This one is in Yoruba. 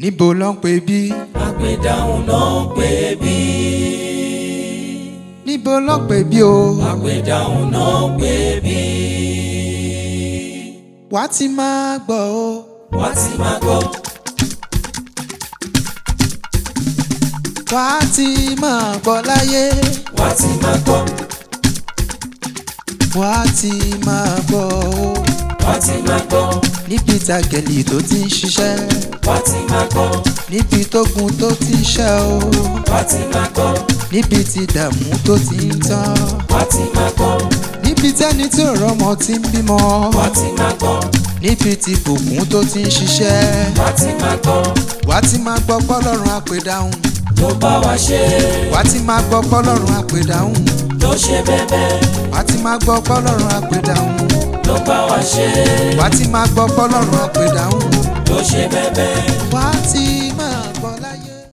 níbo ló ń pè bí àpèdáhùn náà ń pè bí. níbo ló ń pè bí o àpèdáhùn náà ń pè bí. wàá ti máa gbọ́ o wá ti máa gbọ́ wàá ti máa gbọ́ láyé wá ti máa gbọ́ wàá ti máa gbọ́ o wá ti máa gbọ́ níbi tàgẹ̀lì tó ti ń ṣiṣẹ́ wá ti máa gbọ́ níbi tógun tó ti ń ṣẹ́ o wá ti máa gbọ́ níbi tí dààmú tó ti ń tán wá ti máa gbọ́ níbi tẹ́ni tí ò rọ́mọ ti ń bímọ wá ti máa gbọ́ níbi tí bùkún tó ti ń ṣiṣẹ́ wá ti máa gbọ́ wàá ti máa gbọ́ pọ́lọ́run àpèdáhùn ló bá wa ṣe wàá ti máa gbọ́ pọ́lọ́run àpèdáhùn ló ṣe bẹ́bẹ́ wàá ti máa gbọ́ pọ́lọ́run àpèdáhùn ló bá wa ṣe wàá ti máa gbọ́ pọ́lọ́run àpèdáhùn ló ṣe bẹ́bẹ́